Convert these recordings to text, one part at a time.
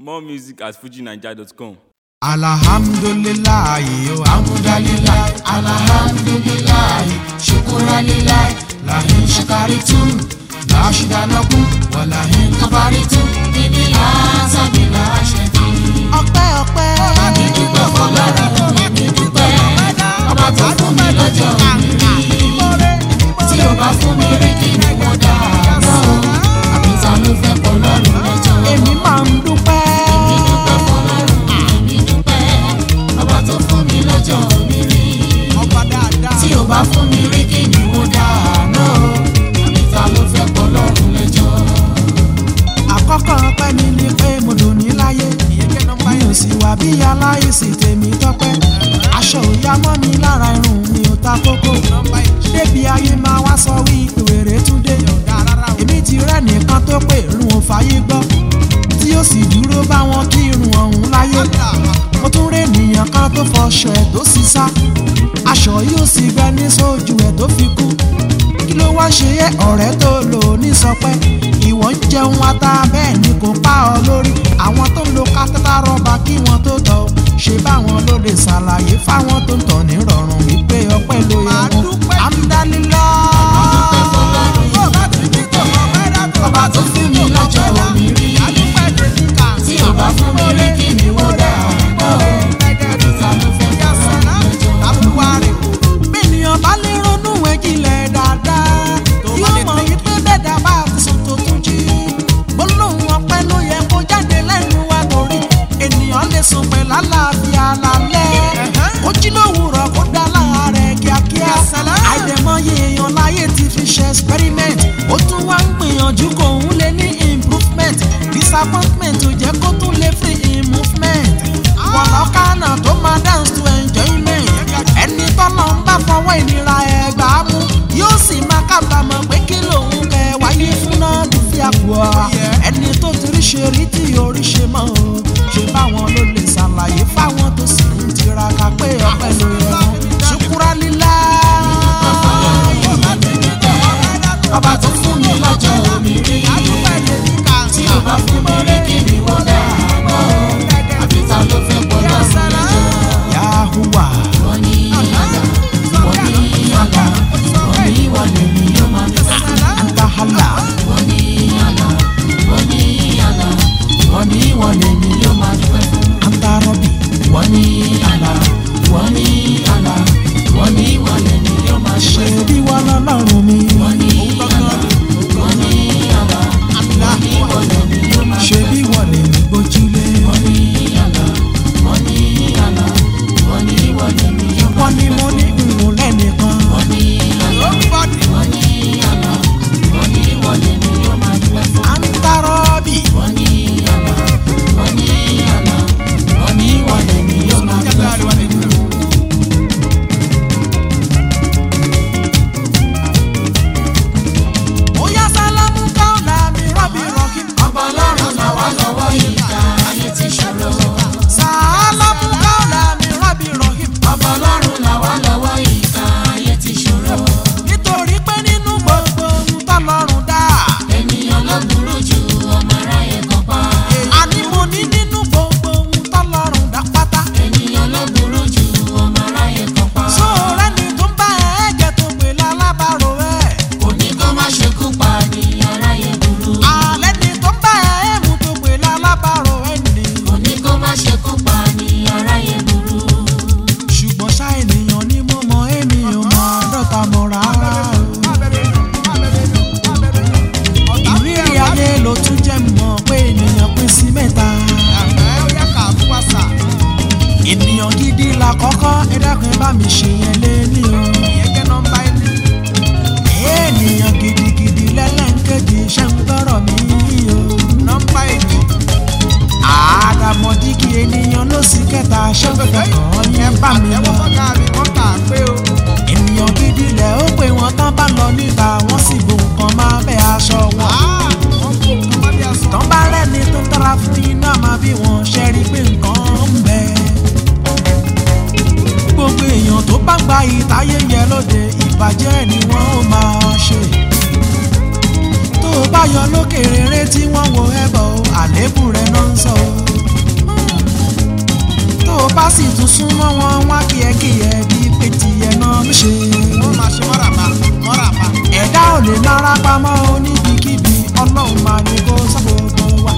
More music at fujinaija.com. alhamdulilayi o hamdalilayi alhamdulilayi shukuralilayi lahin shakaritu lashidanaku walahin kabaritu ibi azabila ṣẹbi. ọpẹ́ ọpẹ́ mi dúpẹ́ fọ́lọ́run mi dúpẹ́ ọba tó fún mi lọ́jọ́ òní tí o bá fún mi rí kí ni mo dá lọ àbí ta ló fẹ́ kọ́ lọ́rùn lọ́jọ́. èmi máa ń dúpẹ́. èmi dúpẹ́ fọ́lọ́run èmi dúpẹ́ ọba tó fún mi lọ́jọ́ òní rí tí o bá fún mi rí kí ni mo dá lọ àbí ta ló fẹ́ kọ́ lọ́rùn lọ́jọ́. àkọ́kọ́ ọpẹ́ mi ni pé mo dùn ní láyé mi ò sì wà bí aláìsí tèmi tọ́pẹ́ aṣọ òyà mọ́ mi lára irun mi ò ta kókó débi ayé máa wá sọ wí ìwèrè tún dé èmi ti rẹ́ nìkan tó pé irun ò fàyè gbọ́ tí ó sì dúró bá wọn kí irun ọ̀hún láyé mo tún rí ènìyàn kan tó fọṣọ ẹ̀ tó sì sá aṣọ yóò sì gbẹ ní sójú ẹ̀ tó fi kú kí ló wá ṣe é ọ̀rẹ́ tó lò ní sọpẹ́ ìwọ ń jẹun ata bẹ́ẹ̀ ni kò pa ọ lórí àwọn tó ń lo kátàtà rọ́bà kí wọ́n tó tọ̀ ọ́ ṣe báwọn ló lè ṣàlàyé fáwọn tó ń tọ̀ ní rọrùn wípé ọpẹ́ ló yẹ wọn. amúdánilá. ọba tó fún mi lọ́jọ́ omi rí tí o bá fún mi rí kí ni wọ́n dà ọ́ ta ló fẹ́ kọ́ lọ́jọ́. bẹ́ẹ̀niyàn bá lè ronú ẹ̀jìnlẹ̀ dáadáa yóò mọ̀ wípé bẹ́ẹ̀dá bá ti sùn tó tún jí. gbólóhùn ọpẹ́ ló yẹ kó jáde lẹ́nu wa torí ènìyàn lè sùn pẹ̀ lálàáfíà lálẹ́. ó jí lówùrọ̀ kó dá láàárẹ̀ kíákíá. àìdẹ̀mọye èèyàn láyé ti fi ṣe experiment. ó tún wá ń gbìyànjú kó òun lè ní improvement. disappointment ò jẹ́ kó tún lè fi improvement. wọ̀lọ́kànà tó máa dance to enjoyment. ẹni tọ́lọ́ ń bá fọwọ́ ìnira ẹgbà mú. yóò sì máa kábàámọ̀ pé kí lòun kẹ wáyé fún náà bí fi àpò ọ. ẹni tó ti rí ṣe rí tí orí ṣe mọ́ o. ṣe báwọn ló lè ṣàlàyé fáwọn tó sì ń tiraka pé ọpẹ́ ló yẹ wọn. ṣùkúrà lílá. ọba tó fún mi lọ́jọ́ omi rí. tí o bá fún mi rí kí ni wọ́n dà mọ́. àbí ta ló fẹ́ pọ̀ lọ́sàn lọ́jọ́. yahuwa. wọ́n ní àlá wọ́n ní àlá wọ́n ní wọlé mi yóò máa ń fẹ́. antahala. wọ́n ní àlá wọ́n ní àlá wọ́n ní wọlé mi yóò máa ń fẹ́. antarobi. wọ́n ní àlá wọ́n ní àlá wọ́n ní wọlé mi yóò máa ń fẹ́. ṣé bí wọ́n lọ́lọ́run mi. wọ́n ní àlá wọ́n ní àlá wọ́n ní wọlé mi yóò máa ń fẹ́. ṣé bí wọ́n lè ní gbójúlé. wọ́n ní àlá wọ́n ní àlá wọ́n ní wọlé mi yóò máa ń fẹ́. wọ́n ní mo ní ìrùn lẹ́nìkan. wọ́n ní àlá wọ́n ní àlá wọ́n ní wọlé mi yóò máa ń fẹ́. antarobi. wọ́n ní àlá wọ́n ní àlá wọ́n ní wọlé mi yóò máa ń fẹ́. Oya sálámù káọ̀lá mi rọ́bì rọ́kì. Ọba ọlọ́run náà wá lọ́wọ́ ìka ayé ti ṣòro. Sálámù káọ̀lá mi rọ́bì rọ́kì. Ọba ọlọ́run náà wá lọ́wọ́ ìka ayé ti ṣòro. Nítorí pé nínú gbogbo ohun tọ́lọ́run dá. Ènìyàn ló burú ju ọmọ aráyé kan pa. Àní mo ní nínú gbogbo ohun tọ́lọ́run dá pátá. Ènìyàn ló burú ju ọmọ aráyé kan pa. Sóòrẹ́ ni tó ń bá ẹ̀ẹ́gẹ̀ tó pè lálábàárò ẹ̀. Kò ní kó má ṣekú pa ni aráyé burú. Àlẹ́ ni tó ń bá ẹ̀ẹ́mú tó pè lálábàárò ẹ̀ ni. Kò ní kó má ṣekú pa ni aráyé burú. Ṣùgbọ́n ṣá ènìyàn ni mo mọ èmi ò mọ dọ́ta mọ̀ rárá o. Ìrírí ayé ló tún jẹ́ mọ̀ pé ènìyàn pín sí mẹ́ta. Ènìyàn gidi la kọ́kọ́ ẹ dákun ẹ bá mi ṣe yẹn lé ní o. Ènìyàn gidigidi lẹ́lẹ́ńkejì ṣe ń gbọ́rọ̀ mi o. Àdàmọ̀dìgì ènìyàn ló sì kẹta ṣé ń fẹ́ kàn yẹn bá mi lọ. Ènìyàn gidi lẹ̀ ó pé wọn tán bá lọ níta wọ́n sì bo nǹkan máa bẹ́ aṣọ wọn. Tán bá rẹ́ni tó tọ́ra fún iná máa bí wọn ṣe rí pé nǹkan ń bẹ. Gbogbo èèyàn tó bá gba ìtayé yẹn lóde ìbàjẹ́ ni wọ́n ó máa ṣe. Tó o bá yọ lókè rere tí wọ́n wo ẹbọ àlébù rẹ̀ náà ń sọ. súnmọ́ wọn wá kíẹ̀kíẹ̀ bí pé tiẹ̀ náà ló ṣe. wọ́n máa ṣe mọ́ràbà mọ́ràbà. ẹ̀dá ò lè lára pamọ́ oníbikíbi ọlọ́run máa ní kó sọ gbogbo wa.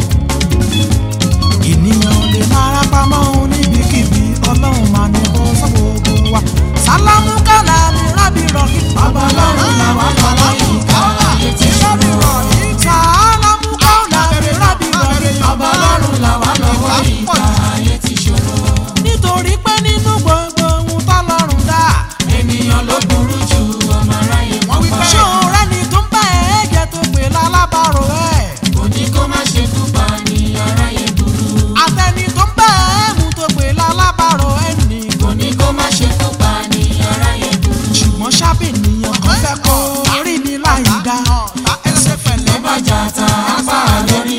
ènìyàn ò lè lára pamọ́ oníbikíbi ọlọ́run máa ní kó sọ gbogbo wa. sálámù kálá mi rábì rọ̀kì. ọba ọlọ́run làwọn lọ́wọ́ yìí ká ayé ti rábì rọ̀kì. sálámù kálá mi rábì rọ̀kì. ọba ọlọ́run làwọn lọ́wọ́ yìí ká ayé ti ṣòro. nítorí pé nínú gbogbo ohun tọ́lọ́run dá. ènìyàn ló burú jù ọmọ aráyé wọ́n wí pé ṣé òun rẹ́ni tó ń bá ẹ̀ jẹ́ tó pè lálábàárò ẹ̀. kò ní kó má ṣe kú pa ní aráyé burú. àtẹni tó ń bá ẹ̀ mú tó pè lálábàárò ẹ̀ nì. kò ní kó má ṣe kú pa ní aráyé burú. ṣùgbọ́n ṣábì nìyàn kan fẹ́ kó rí ni láì dá. ẹsẹ̀ tó pẹ̀lẹ́ bá jà ta apá lórí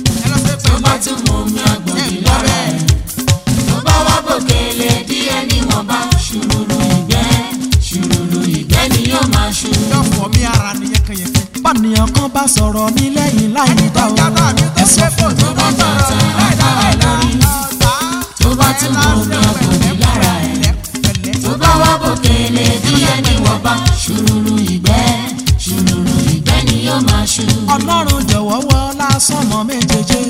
tó bá tún mú mi àgbòdì lára ẹ̀ tó bá wá bòkèlè díẹ̀ níwọ̀nba ṣùrùrù ìgbẹ́ ṣùrùrù ìgbẹ́ ni yóò máa ṣù. yọ̀fọ̀ mi ara nìyẹn kan yẹn. báníyàn kan bá sọ̀rọ̀ ní lẹ́yìn láì dá o. ẹsẹ̀ fún tó bá jà ta apá lórí tó bá tún mú mi àgbòdì lára ẹ̀ tó bá wá bòkèlè díẹ̀ níwọ̀nba ṣùrùrù ìgbẹ́ ṣùrùrù ìgbẹ́ ni yóò máa ṣù. ọlọ́run jọ̀wọ́ wọ lásán mọ́ méjèèjì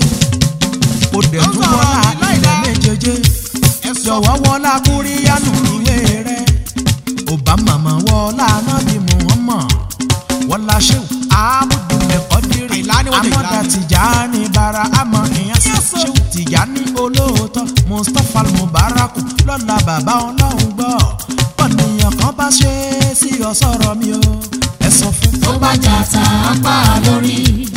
ó dẹ̀ tún wọlá ilẹ̀ méjèèjì jọ̀wọ́ wọlá kúríyánù ìwé rẹ̀ obama mọ̀ wọlá nábì muhammad wọlá sheu abudulayi kọ́dírì amọ̀dá tìjàní bara amọ̀ ìyẹn sheu tìjàní olóòótọ́ mustapha mubarak lọ́la bàbá ọlọ́run gbọ́ pọ̀nìyàn kan bá ṣe é sí ọ̀sọ̀rọ̀ mi o ẹ sọ fún tó bá jà ta apá lórí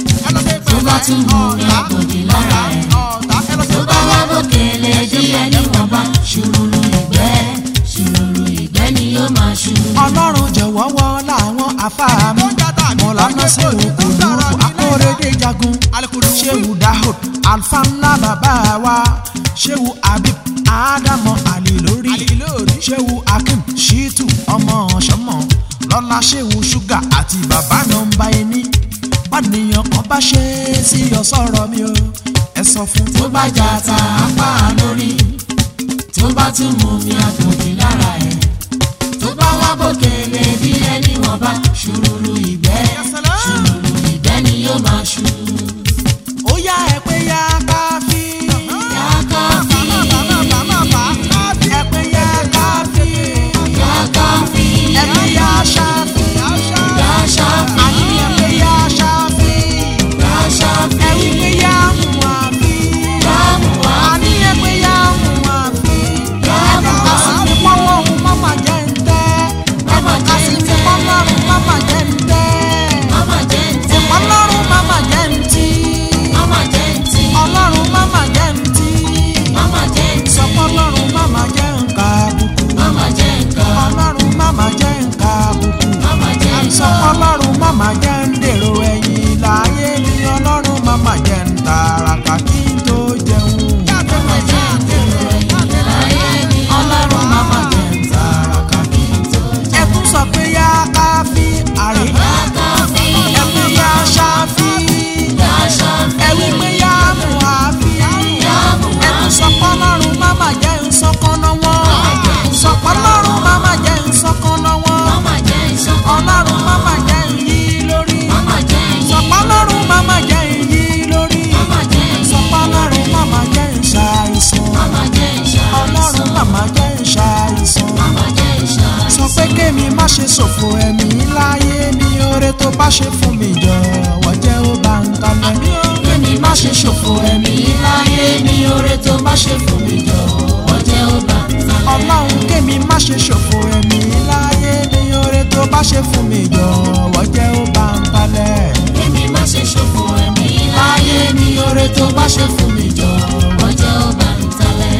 tó bá tún mú mi àgbòdì lára ẹ̀ tó bá wá bòkèlè díẹ̀ níwọ̀nba ṣùrùrù ìgbẹ́ ṣùrùrù ìgbẹ́ ni yóò máa ṣù. ọlọ́run jọ̀wọ́ wọ láwọn afáàmù mọ̀lánà sí òkú lóko akóredé jagun ṣéwù dahud alfa ńlá bàbá wa ṣéwù abib ádámọ àlè lórí ṣéwù akim shitu ọmọ ọ̀ṣọ́mọ lọ́lá ṣéwù ṣúgà àti bàbá nọmba ẹni pàníyàn kan bá ṣe é sí ọ̀sọ̀rọ̀ mi o ẹ sọ fún tó bá jà ta apá lórí tó bá tún mú mi àgbòdì lára ẹ̀ tó bá wá bòkèlè díẹ̀ níwọ̀nba ṣùrùrù ìgbẹ́ ṣùrùrù ìgbẹ́ ni yóò máa ṣù. ó yá ẹ pé yá káfí. yàtọ̀ fi ẹ pé yá káfí. yàtọ̀ fi ẹ pé yá ṣáfí. yàṣà fi àní ẹ pé yá ṣáfí. yàṣà fi ẹ wí pé yá mú àfí. yàmù wá àní ẹ pé yá mú àfí. yàmù ẹnu wá ká sì ní pọ́nlọ́run mọ́mà jẹ́ ń tẹ́. ẹnu ká sì ní pọ́nlọ́run mọ́mà jẹ́ ń tẹ́. mama jẹ́ ń tẹ́ ọlọ́run mọ́mà jẹ́ ń tí. mama jẹ́ ń tì ọlọ́run mọ́mà jẹ́ ń tí. mama jẹ́ ń tì sọpọ́lọ́run mọ́mà jẹ́ ń ka àbùkù. mama jẹ́ ń kà ọlọ́run mọ́mà jẹ́ ń ka àbùkù. mama jẹ́ ń sọ kà ọlọ́run màmá jẹ́ ń dèrò ẹ̀yìn láyé ni ọlọ́run màmá jẹ́ ń tààràkà kí n tó jẹun. mama jẹ́ ń dèrò ẹ̀yìn láyé ni ọlọ́run mama jẹ́ ń tààràkà kí n tó ẹ tún sọ pé yá káfí àrè yàtọ̀ fi ẹ tún yá ṣáfí yàṣà ẹ wí pé yá mú àfí yàmù ẹ tún sọ pé ọlọ́run màmá jẹ́ ń sọkànnà wọn sọ pé ọlọ́run màmá jẹ́ ń sọkànnà wọn mama jẹ́ ń sọ́kọ́ ọlọ́run màmá jẹ́ ń yí lórí mama jẹ́ ń sọ yí pé ọlọ́run màmá jẹ́ ń yí lórí mama jẹ́ ń sọ yí pé ọlọ́run màmá jẹ́ ń ṣàìsàn. mama jẹ́ ń ọlọ́run ṣàìsàn màmá jẹ́ ń ṣàìsàn. mama jẹ́ ń ṣàìsàn sọ pé kémi má ṣe ṣòfò ẹ̀mí láyé ní oore tó bá ṣe fún mi jọ̀wọ́ jẹ́ ó bá ń kalẹ̀. Kémi má ṣe ṣòfò ẹ̀mí láyé ní oore tó bá ṣe fún mi jọ̀wọ́ jẹ́ ó bá ń talẹ̀. ọlọ́run kémi má ṣe ṣòfò ẹ̀mí láyé ní oore tó bá ṣe fún mi jọ̀wọ́ jẹ́ ó bá ń kalẹ̀. Kémi má ṣe ṣòfò ẹ̀mí láyé ní oore tó bá ṣe fún mi jọ̀wọ́ jẹ́ ó bá ń talẹ̀.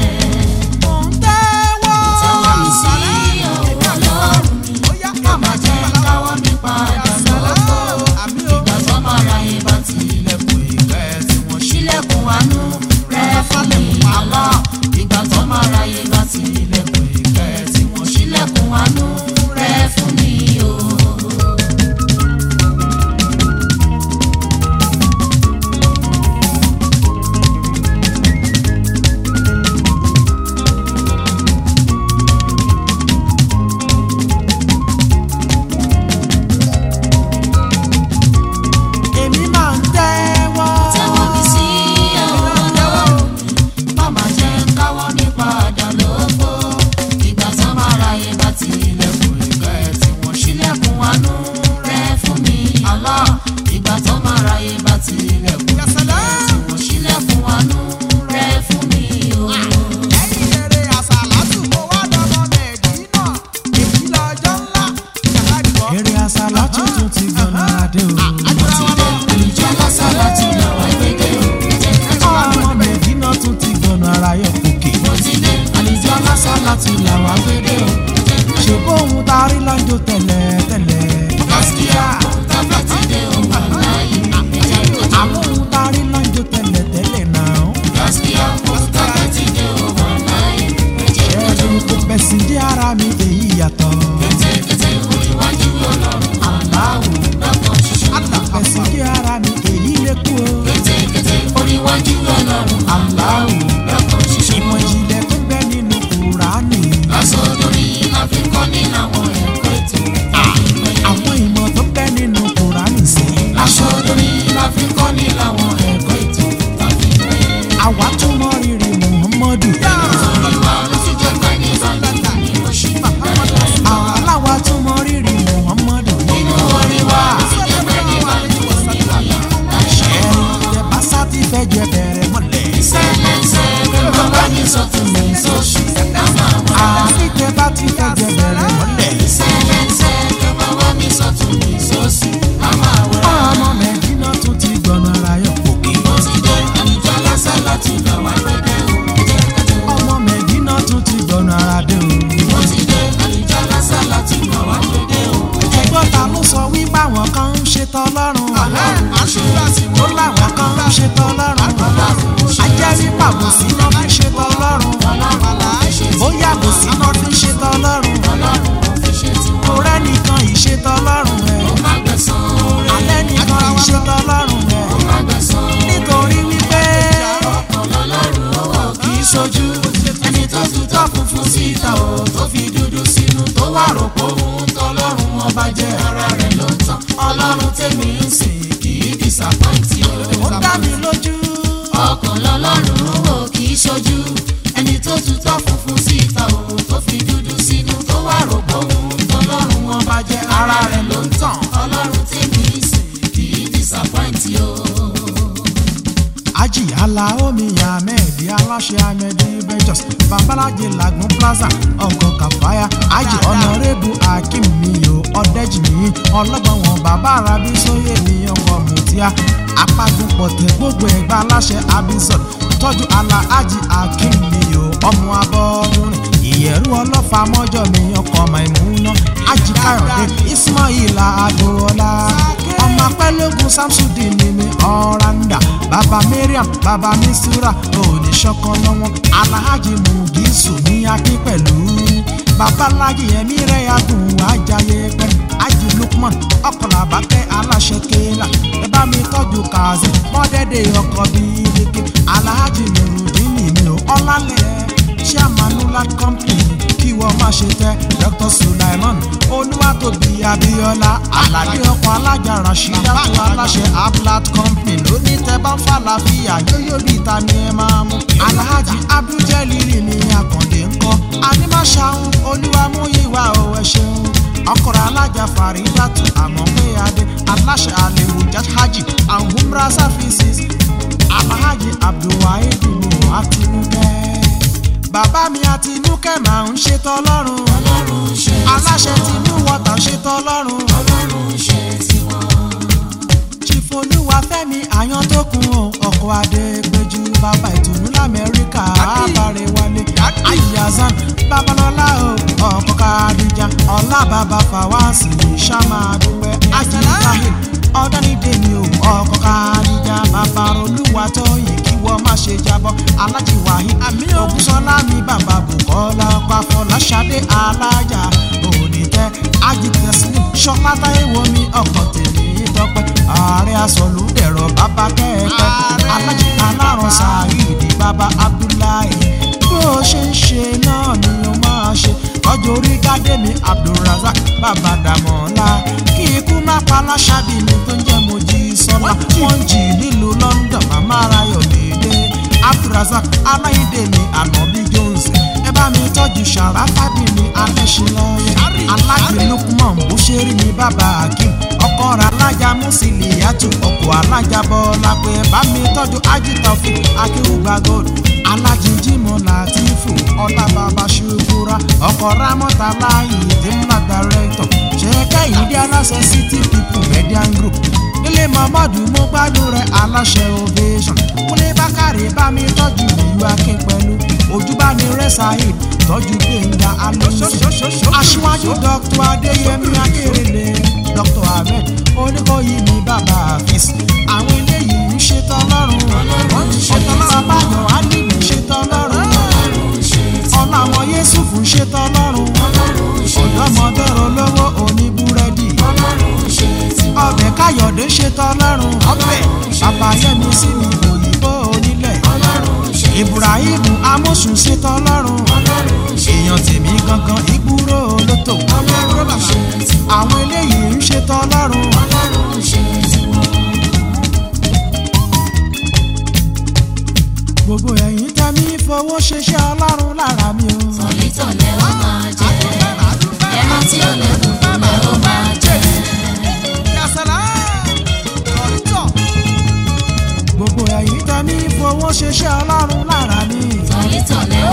mò ń tẹ́wọ́ Tẹ́wọ́ mi sí ọwọ́ Ọlọ́run mi, má jẹ́ káwọ́ mi padà lọ́wọ́. Ìgbà tó máa ra ibà tí ilẹ̀kùn ìfẹ́ tí wọ́n ṣílẹ̀kùn àánú rẹ̀ fún mi àlọ́. Ìgbà tó máa ra ibà tí ilẹ̀kùn ìfẹ́ tí wọ́n ṣílẹ̀kùn àánú rẹ̀ fún mi o. sọ́tún mi sósì ká máa wá. àfi tẹ bá ti fẹ́ jẹ bẹ̀rẹ̀ mọ́lẹ̀. sẹ́lẹ̀nsẹ̀ ká máa wá mi sọ́tún mi sósì ká máa wá. ọmọ mẹ́dínà tún ti gbọ̀nà rayọ̀ òkè. mo ti dé àlùjọ lásán láti lọ wá pẹ́pẹ́ o jẹ́ kájọ. ọmọ mẹ́dínà tún ti gbọ̀nà adé o. mo ti dé àlùjọ lásán láti lọ wá pẹ́pẹ́ o jẹ́ ẹgbọ́n ta ló sọ wípé àwọn kan ń ṣe tọ́lọ́run. ọlọ́run ó ṣe àsìkò ó láwọn kan ń ṣe tọ́lọ́run. ọlọ́run ó ṣe ajẹ́ wípé àbòsí náà fi ṣe tọ́lọ́run. ọlọ́run ó fi ṣe ó yá àbòsí náà fi ṣe tọ́lọ́run. ọlọ́run ó fi ṣe tiwọn. torẹ́ nìkan ìṣe tọ́lọ́run ó ẹ̀. má gbẹ̀san oore alẹ́ nìkan ìṣe tọ́lọ́run ẹ̀. ó má gbẹ̀san nítorí wípé ọkàn lọ́lọ́run ó wọ̀ kì í ṣojú ẹni tó tutọ́ funfun síta o tó fi dúdú sínú tó wà rò pé òun tọ́lọ́run ọba jẹ́ ara rẹ̀ ló ń tán ọlọ́run tèmi ń sìn kì í disappoint o. ó dá mi lójú. ọkàn lọ́lọ́run ó wò kì í ṣojú ẹni tó tutọ́ funfun síta o tó fi dúdú sínú tó wà rò pé òun tọ́lọ́run ọba jẹ́ ara rẹ̀ ló ń tàn ọlọ́run tèmi ń sìn kì í disappoint o. ají aláomi ahmed aláṣẹ ahmed ventures babalaje lagun plaza ọkọ kàfáyà ají ọ̀nàrẹ́bù akim miyo ọ̀dẹ́jìmí ọlọ́gbọ̀n wọn bàbá arabi sóyè ní ọkọ̀ mutia apagun pọ̀tẹ́ gbogbo ẹ̀gbá aláṣẹ abizon tọ́jú ala ají akim miyo ọmọ abọ́dúnrin ìyẹ̀rú ọlọ́fà mọ́jọ́ mi ọkọ̀ maimuna ají káyọ̀dé ismail adúọlá ọmọ apẹ́lógún samsudin ni mi ọ̀ràǹdà bàbá mariam bàbá misura oníṣọ́kan lọ́wọ́ alhaji mugisu ní akín pẹ̀lú babaláji ẹ̀mí rẹ̀ yàgùn ajayi pẹ́ aji lukman ọkọlàbákẹ́ aláṣẹ kéèlà ẹ bá mi tọ́jú kazi mọ́dẹ́dẹ́ ọkọ̀ bíi lékè alhaji nurudini mi ò ọ̀làlẹ̀ chairmanula company kí wọ́n má ṣe tẹ́ dr sulaiman olúwatóbi abiola aládé ọkọ̀ alájà rashidatu aláṣẹ ablat company lóní tẹ́ bá ń falafíà yóyó bíi ta ni ẹ máa mú alhaji abduljalili ní akàndé ńkọ́ animaṣahun olúwamúyíwá ò ẹ ṣeun ọkọ̀rọ̀ alájà faridatu àmọ́ pé adé aláṣẹ àlèwò jahaji and umrah services alhaji abdulwaheed ní àtinúkẹ́ bàbá mi àtinúkẹ́ máa ń ṣe tọ́lọ́run ọlọ́run ṣe aláṣẹ tinú wọ́tà ṣe tọ́lọ́run ọlọ́run ṣe tiwọn. chifolúwa fẹ́mi àyàn tó kun o ọkọ̀ adépẹ́jú bàbá ìtùnú lamẹ́ríkà àbárẹ̀ wálé ayazan babalọ́lá o ọkọ̀ kadija ọlá bàbá fàwáàsì ṣàmà dúpẹ́ ajínigbáyé ọ̀dánidé ni o ọkọ̀ kadija bàbá olúwa tóyìn kí wọ́n má ṣe jábọ́ alájí wáyé ògúnṣọlá mi bàbá bùkọ́lá ọkọ̀ afọláṣadé alájà òní-tẹ́ ajitẹ́sílẹ̀ ṣọlá táyéwò mi ọkọ̀ tèmi dọ́pẹ́ ààrẹ asọ̀lùdẹ̀rọ̀ bàbá kẹ́ẹ̀pẹ́ alájí alárùn sàáyídì bàbá abdullahi bó o ṣe ń ṣe náà ni o máa ṣe ọjọ́ orí gádẹ́mi abdulrasaq bàbá dàmọ́lá kí ikú má pa láṣábì mi tó ń jẹ́ mojí sọ́lá wọ́n jì nílùú london màmá arayọ̀ dédé abdulrasaq aláìdè mi ànábì jones ẹ bá mi tọ́jú sàràfàdì mi adéṣinlọ́yẹ alájì lukman bùṣẹ́rì mi bàbá akim ọkọ rẹ alájà mùsílì yàtọ̀ ọkọ̀ alájà bọ́lá pé bá mi tọ́jú ajitọ́fì akéwùgbà gold alájì jimoh latifu ọlá bàbá ṣukura ọkọ̀ ramọ́ta láàyè dèmúlà director ṣẹ́kẹ́ ìdí aláṣẹ city people median group nílé muhammadu mo gbádùn rẹ aláṣẹ ovation kúnlé bákàrẹ bá mi tọ́jú ìlú akin pẹ̀lú ojúbánirẹ saheed tọ́jú gbẹ̀ngà alonso aṣíwájú dr adéyẹmí akérèlé dr ahmed oníkóyí ní bàbá àfíìs àwọn eléyìí ń ṣetán lọ́rùn wọ́n ti ṣetán lọ́rùn báyọ̀ alíbi ṣetán lọ́rùn ọ̀la àwọn yéṣùfù ń ṣetán lọ́rùn ọ̀dọ́mọdé olówó oníbúrẹ́dì ọbẹ̀ káyọ̀dé ṣetán lọ́rùn ọbẹ̀ babayẹmi sí mi òyìnbó onílẹ̀ ibrahim amosun ṣetán lọ́rùn èèyàn tèmi gangan ìgbúrò lótò àwọn eléyìí ń ṣetán lọ́rùn gbogbo ẹ̀yin tẹ́mi fowó ṣeṣẹ́ ọlọ́run lára mi o. Tọ̀lítọ̀lẹ́ ó máa jẹ, ẹran tí ó lẹ́kùn fúnlẹ̀ ó máa jẹ. gbogbo ẹ̀yin tẹ́mi fowó ṣeṣẹ́ ọlọ́run lára mi. Tọ̀lítọ̀lẹ́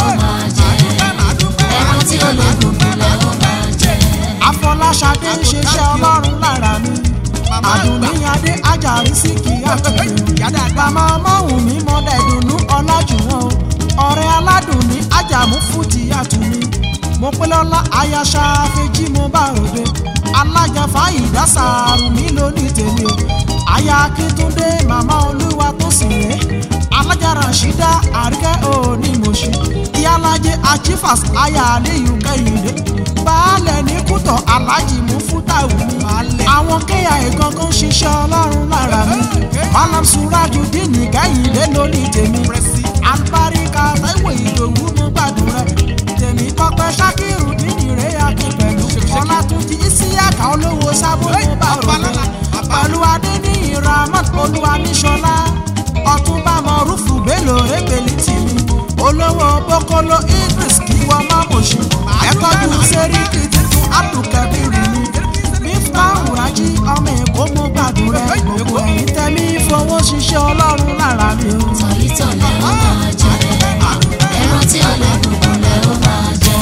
mọ̀pẹ́lọ́lá ayáṣá fèjì mo bá ròde alájà fàyídá sàárù mi lóní tèmi o aya akíntúndé màmá olúwa tó sì ré alájà rashida àríkẹ́ òní mọ̀ṣí ìyálàjẹ achifas aya aliyu kẹ́hìndé baálẹ̀ ní kútọ̀ alájì mú fútàwù mi àwọn kéèyà ìgangan ṣiṣẹ́ ọlọ́run lára mi malam suraju dínì kẹ́hìndé lóní tèmi alibarika taiwo ìdòwú mú gbàdúrà tèmi tọpẹ ṣakiru dínì rẹ akin pẹ̀lú ọlátúnjì isiaka olówó sábò mú bá rògbò pẹ̀lú adéníyì rahman olúwa níṣọlá ọ̀túnba mọ̀rúfù bello ebèlì tìmí olówó bókóló idris kí wọ́n má mọ̀ṣí ẹ̀kọ́jú sẹ́ríkì títún abdulkabir ni miftahu raji ọmọ èkó mú gbàdúrà gbogbo ẹ̀yìn tẹ́mí fowó ṣiṣẹ́ ọlọ́run lára mi o. tọ̀yítọ̀lẹ̀ ó máa jẹ ẹran tí ọ̀lẹ́ dùnkùnlẹ̀ ó máa jẹ.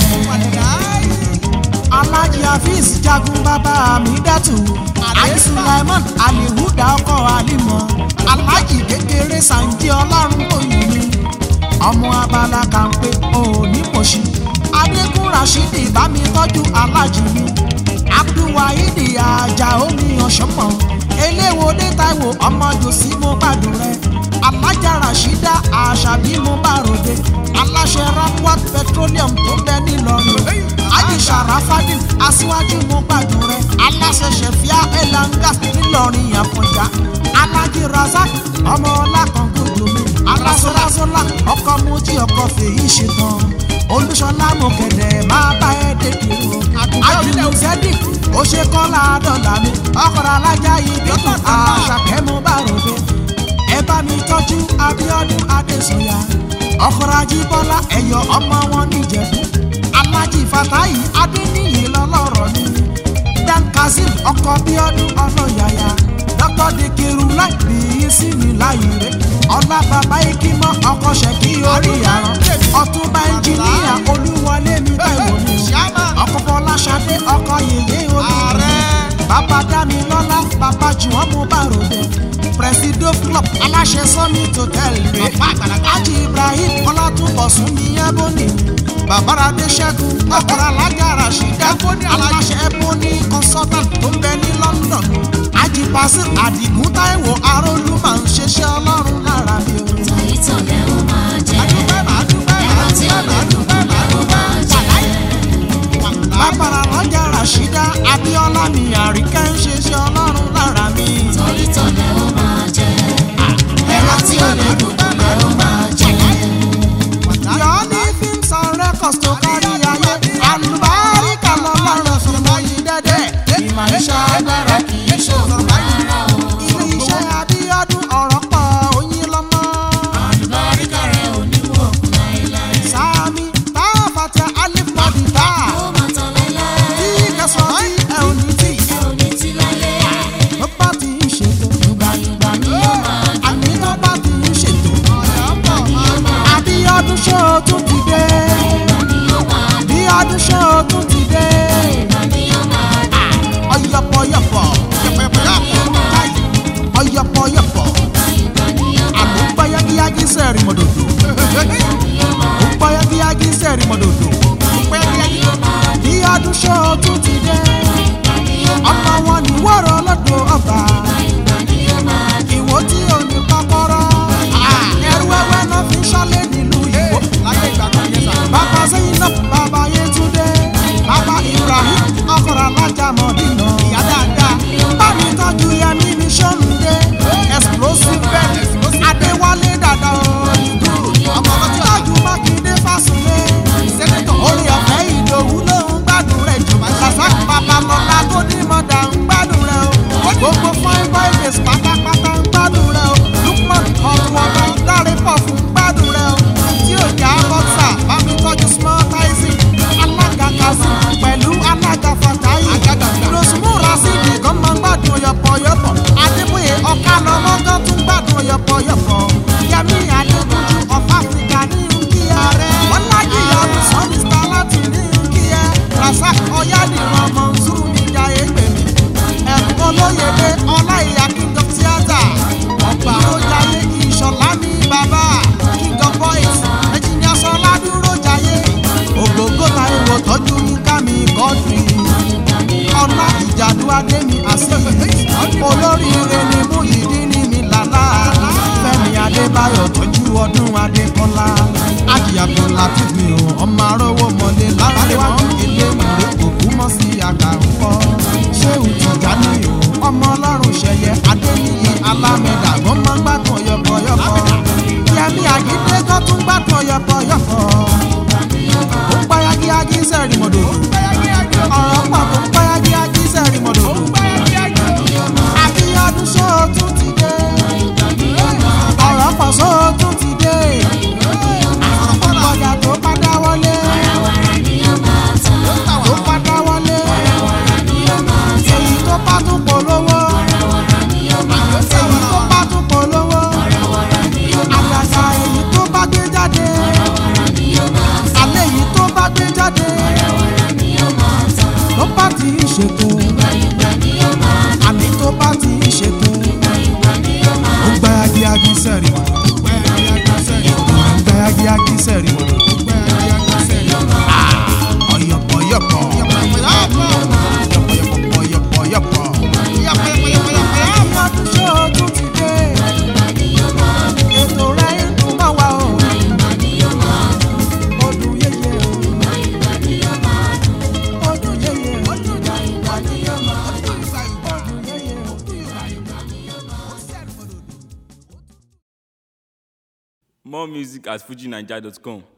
alhaji hafiz jagun bàbá mi dàtú ali sulaiman alihuda ọkọ alimọ alhaji kékeré sanji ọlọ́run òyìn mi ọmọ abala kan pé òní mọ̀ṣí adégún rashidi bá mi tọ́jú alhaji mi abdulwahidi ajá omi ọ̀ṣọ́mọ eléwòde taiwo ọmọ jòsí mo gbádùn rẹ alájà rashida àṣàbí mo bá ròde aláṣẹ rakwat petroleum tó bẹ nílọrin ají sàràfàdì aṣíwájú mo gbádùn rẹ aláṣẹ ṣẹfíà elangas nílọrin àfọjá alájí razak ọmọ ọlákàngódò mi alásọlásọlá ọkọ mojí ọkọ fèyí ṣetán olùṣọlá mọkẹdẹ máa bá ẹ dédé o ajínigbé sẹdí ó ṣe kọ́lá dọ́là mi ọkọ̀rọ̀ alájà yìí bí tó àṣàkẹ́ mo bá ròde ẹ bá mi tọ́jú abiodun adesanya ọkọ̀rọ̀ ajíbọ́lá ẹ̀yọ ọmọ wọn níjẹ̀bú alájí fatayi adéníyì lọ́lọ́rọ̀ ni dan kazeem ọkọ̀ bíọ́dún ọlọ́yàyà dr dikiru láì bí yín sí mi láyé rẹ̀ ọlá bàbá ikímọ́ ọkọ̀ ṣẹ̀kí orí àrùn ọ̀túnba ẹnjìníà olúwọlé mi táìwò ni ọkọ̀ fọláṣadé ọkọ̀ yèyé olùrẹ̀ bàbá dámilọ́lá bàbá jùwọ́n mo bá ròde presido club aláṣẹ summit hotel rẹ̀ ajì ibrahim ọlátúbọ̀sùn ní yẹ́bọ̀nì babarade ṣẹ́gun ọkọ̀rọ̀ alájà rashida aláṣẹ ebony consultant tó ń bẹ ní london ajì pasir adigun taiwo arólú máa ń ṣiṣẹ́ ọlọ́run lára mi o. tọ̀yítọ̀lẹ̀ ó máa jẹ ẹran tí ọ̀lẹ́ dùnkùnlẹ̀ ó máa jẹ. bàbára alájà rashida abiola mi àríkẹ́ ń ṣiṣẹ́ ọlọ́run lára mi. tọ̀yítọ̀lẹ̀ ó máa jẹ ẹran tí ọ̀lẹ́ dùnkùnlẹ̀ ó máa jẹ. yọ̀ọ́ ní films and records tó kárí ayé àlùbáríkà lọ́lọ́run fi mọ yìí dẹ́dẹ́ ìmọ̀ iṣẹ́ agbára kì í ṣòro rárá o ilé iṣẹ́ abíọ́dún ọ̀rọ̀ pọ̀ oyin lọ́mọ. àlùbáríkà rẹ̀ ò ní wọ̀ kú láéláé. sami bá fàtẹ alif lọ́dì bá ó máa tán láéláé. tí kẹsàn-án tí ẹ ò ní tì ẹ ò ní tí láyé. tó bá ti ń ṣètò yùgbàyùgbà ni yóò máa dùn. àmì tó bá ti ń ṣètò yùgbà ni yóò máa abíọ́dún ṣó o tún ti dé yùgbà ni yóò máa dùn. abíọ́dún ṣó o tún ti dé yùgbà ni yóò máa dùn. ọ̀yọ̀pọ̀yọ̀pọ̀ ọ̀yọ̀pọ̀yọ̀pọ̀ yùgbà ni yóò máa àlọ́ gbáyágíyágí sẹ́ẹ̀rì mọ́dòdò ó gbáyágíyágí sẹ́ẹ̀rì mọ́dòdò bí ọdún ṣó o tún ti dé ọmọ wọn ní wọ́rọ̀ lọ́dọ̀ ọba ìwò tí ò ní kọ́kọ́rọ́ ẹrú ẹwẹ́ náà fi ṣọ́lé nílùú ìwò bàbá sẹ́yìn náà bàbá yétúndé bàbá ibrahim ọkọ̀rọ̀ alájà mọ̀dínà ìyá dáadáa bámi tọ́jú yẹmí ní sọ́nùdé explosive bed adéwálé dàda òyìnbó ọmọ tọ́jú mákindé fásilé orí ọ̀fẹ́ ìdòwú ló ń gbádùn rẹ̀ jù láti mi ò ọmọ arówó mọ́lé láríwájú ilé ìwé òkú mọ́ sí àkàrúkọ ṣé ìtìjà ni o ọmọ ọlọ́run ṣẹyẹ adéyíyí alámẹ̀dà gbọ́n máa ń gbádùn ọyọ̀pọ̀yọ̀pọ̀ yẹmi àgídé tó tún gbádùn ọyọ̀pọ̀yọ̀pọ̀ ó ń payagíyagí sẹ́rì mọ́dọ̀ ọ̀rọ̀ pọ̀ tó ń payagíyagí sẹ́rì mọ́dọ̀ àbíyọdún sóòtún ti dé ọ̀rọ̀ pọ̀ sóòtún ti dé ọjà tó padà wọlé tó padà wọlé èyí tó bá tún polówó èyí tó bá tún polówó àgàgà èyí tó bá gbé jáde àlẹ́ èyí tó bá gbé jáde tó bá ti ń ṣètò àní tó bá ti ń ṣètò ó gbá yagiyagi sẹ́rì ó gbá yagiyagi sẹ́rì ọ̀yọ̀pọ̀yọ̀pọ̀ ọ̀yọ̀pọ̀yọ̀pọ̀ ọdún ṣé o tún ti dé ètò rẹ̀ ń dùn mọ́ wa o ọdún yẹyẹ o ọdún yẹyẹ ọdún yẹyẹ More music at fujinaija.com.